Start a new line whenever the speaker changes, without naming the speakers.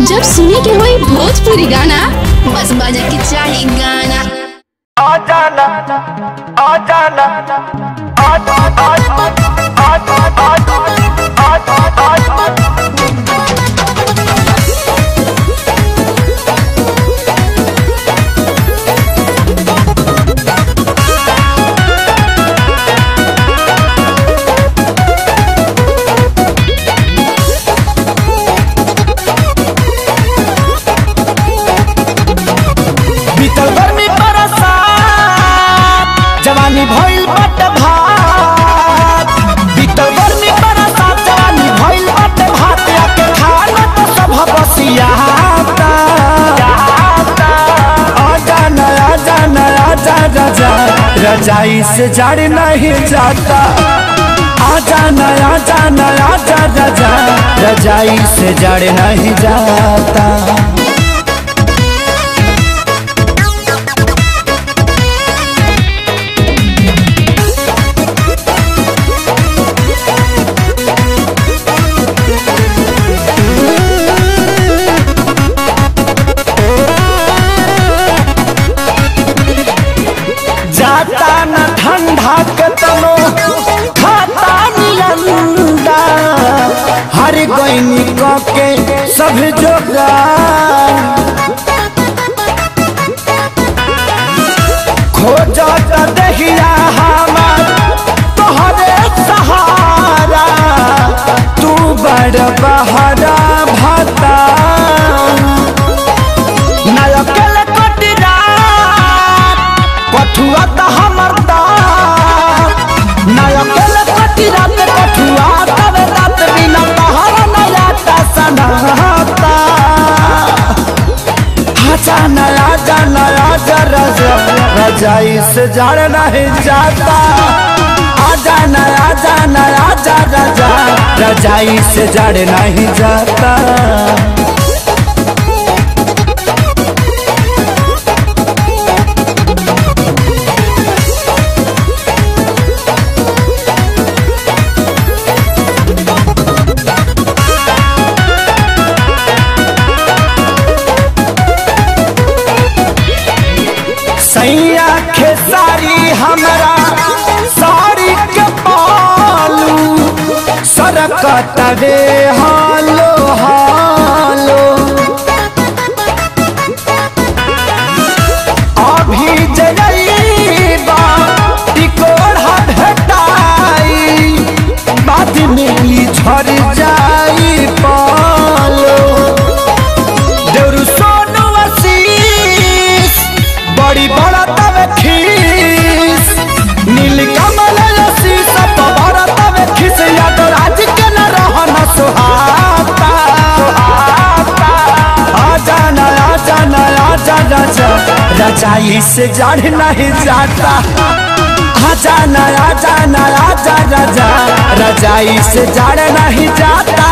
जब सुने के होई भोजपुरी गाना बस बजे के चाही गाना
आ जाना आ जाना आ आ आ आ आ आ आ आ
बीतल गर्मी बरसात जवानी भइल बट भात बीतल गर्मी बरसात जवानी भइल बट भात आके खाना तो सब बसियाता आजा न आजा न आजा रजा रजाई से जड़ नहीं जाता आजा न आजा न आजा रजा रजाई से जड़ नहीं जाता जाता न ठंडा के तनो खाता नियंदा हर गईनी के सब जोगार खोजत दहिया हमार तोहरे सहारा तू बड़ बहरा भता नायकल कटिरात कठुआ त हमर दात नायकल कटिरात कठुआ तब रात बिना पहाड़ नया ता सनाता आजा नया जा नया जा रजा रजाई से जड़ नहीं जाता आजा नया जा नया जा रजा रजाई से जड़ नहीं जाता सैया खेसारी हमरा साड़ी के पालू सरकत रे हालो हालो अभी जइबा टिकोड़ा भेटाई बाद में ई झड़ जाई पालो देउरू सोनू आशीष बड़ी बड़ा तवे खीस नील कमल आशीष सब बड़ा तवे खीस याद राज के न रहन सुहाता आजा न आजा न आजा राजा रजाई से जड़ नहीं जाता आजा न आजा न आजा राजा रजाई से जड़ नहीं जाता